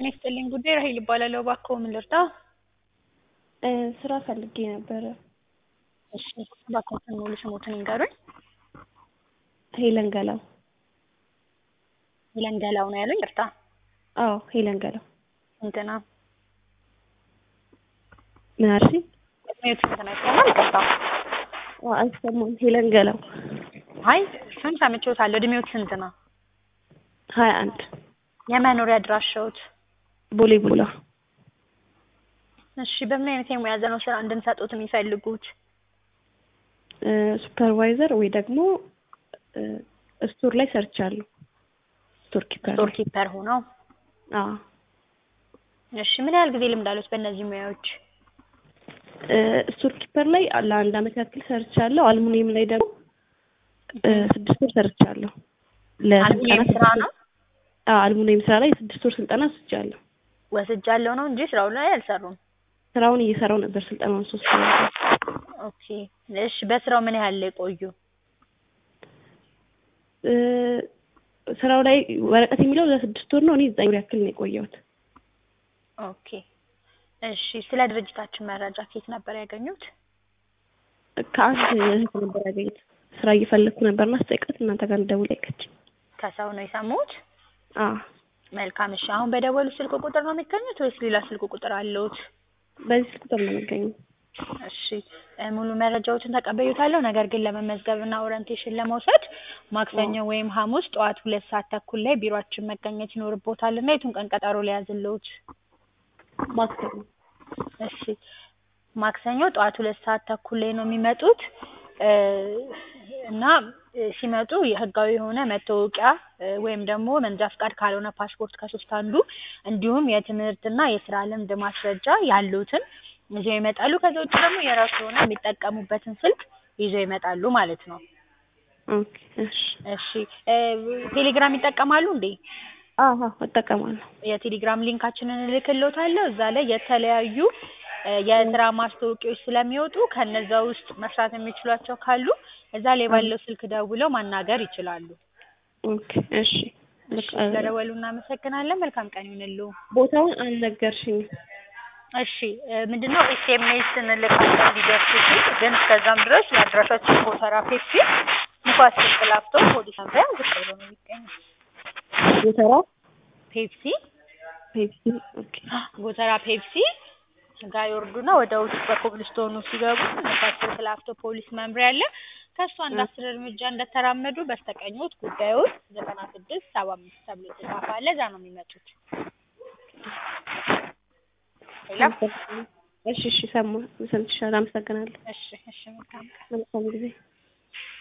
ጤና ይስጥልኝ ጉዳይ ራሔል እባላለሁ። እባክዎ ምን ልርዳ? ስራ ፈልጌ ነበረ። እሺ እባክዎትን ሙሉ ስሞትን ይንገሩኝ? ሄለን ገላው። ሄለን ገላው ነው ያሉኝ? ይቅርታ። አዎ ሄለን ገላው። ስንት ነው? ምን አልሽኝ? እድሜዎት ስንት ነው? ይሰማል? ይቅርታ። አዎ አይሰማም። ሄለን ገላው። አይ እሱን ሰምቼዎታለሁ። እድሜዎት ስንት ነው? ሀያ አንድ የመኖሪያ አድራሻዎት? ቦሌ ቡላ። እሺ በምን አይነት የሙያ ዘርፍ ነው ስራ እንድንሰጥዎት የሚፈልጉት? ሱፐርቫይዘር ወይ ደግሞ ስቶር ላይ ሰርቻለሁ። ስቶር ኪፐር ስቶር ኪፐር ሆነው? አዎ። እሺ ምን ያህል ጊዜ ልምድ አለዎት በእነዚህ ሙያዎች? ስቶር ኪፐር ላይ ለአንድ አመት ያክል ሰርቻለሁ። አልሙኒየም ላይ ደግሞ ስድስት ወር ሰርቻለሁ። አልሙኒየም ስራ ነው? አዎ አልሙኒየም ስራ ላይ የስድስት ወር ስልጠና ወስጃለሁ። ወስጃለሁ ነው እንጂ ስራው ላይ አልሰሩም? ስራውን እየሰራው ነበር ስልጠናውን ሶስት ወር። ኦኬ እሺ በስራው ምን ያህል ላይ ቆዩ? ስራው ላይ ወረቀት የሚለው ለስድስት ወር ነው። እኔ ዘጠኝ ወር ያክል ነው የቆየሁት። ኦኬ እሺ ስለ ድርጅታችን መረጃ ከየት ነበር ያገኙት? ከአንድ እህት ነበር ያገኘሁት። ስራ እየፈለግኩ ነበርና ስጠይቃት እናንተ ጋር እንደውል ጠየቀችኝ። ከሰው ነው የሰሙት? አዎ መልካም እሺ አሁን በደወሉ ስልክ ቁጥር ነው የሚገኙት ወይስ ሌላ ስልክ ቁጥር አለዎት? በዚህ ስልክ ቁጥር ነው የምገኘው። እሺ ሙሉ መረጃዎችን ተቀበዩታለሁ። ነገር ግን ለመመዝገብ እና ኦሪንቴሽን ለመውሰድ ማክሰኞ ወይም ሐሙስ ጠዋት ሁለት ሰዓት ተኩል ላይ ቢሮአችን መገኘት ይኖርብዎታል እና የቱን ቀን ቀጠሮ ሊያዝልዎት? ማክሰኞ። እሺ ማክሰኞ ጠዋት ሁለት ሰዓት ተኩል ላይ ነው የሚመጡት እና ሲመጡ የህጋዊ የሆነ መታወቂያ ወይም ደግሞ መንጃ ፍቃድ ካልሆነ ፓስፖርት ከሶስት አንዱ እንዲሁም የትምህርትና የስራ ልምድ ማስረጃ ያሉትን ይዘው ይመጣሉ። ከዛ ውጭ ደግሞ የራሱ የሆነ የሚጠቀሙበትን ስልክ ይዘው ይመጣሉ ማለት ነው። ኦኬ እሺ። እሺ ቴሌግራም ይጠቀማሉ እንዴ? አዎ እጠቀማለሁ። የቴሌግራም ሊንካችንን እልክልዎታለሁ። እዛ ላይ የተለያዩ የስራ ማስታወቂያዎች ስለሚወጡ ከነዛ ውስጥ መስራት የሚችሏቸው ካሉ እዛ ላይ ባለው ስልክ ደውለው ማናገር ይችላሉ። ኦኬ እሺ። እሺ ስለደወሉ እናመሰግናለን። መልካም ቀን ይሁንልዎ። ቦታውን አልነገርሽኝም። እሺ ምንድነው ኤስኤምኤስ እንልካለን እንዲደርሱት፣ ግን እስከዛም ድረስ የአድራሻችን ጎተራ ፔፕሲ ንፋስ ስልክ ላፍቶ ፖሊስ መምሪያ ዝቅ ብሎ ነው የሚገኘው። ጎተራ ፔፕሲ ፔፕሲ። ኦኬ ጎተራ ፔፕሲ ጋር ይወርዱና ወደ ውስጥ በኮብልስቶኑ ሲገቡ ንፋስ ስልክ ላፍቶ ፖሊስ መምሪያ አለ። ከእሱ አንድ አስር እርምጃ እንደተራመዱ በስተቀኝዎት ጉዳዮት ዘጠና ስድስት ሰባ አምስት ተብሎ የተጻፈ አለ። እዛ ነው የሚመጡት። ሌላ እሺ እሺ ሰማ ሰምቼሻለሁ። አመሰግናለሁ። እሺ እሺ መልካም ቀን። መልካም ጊዜ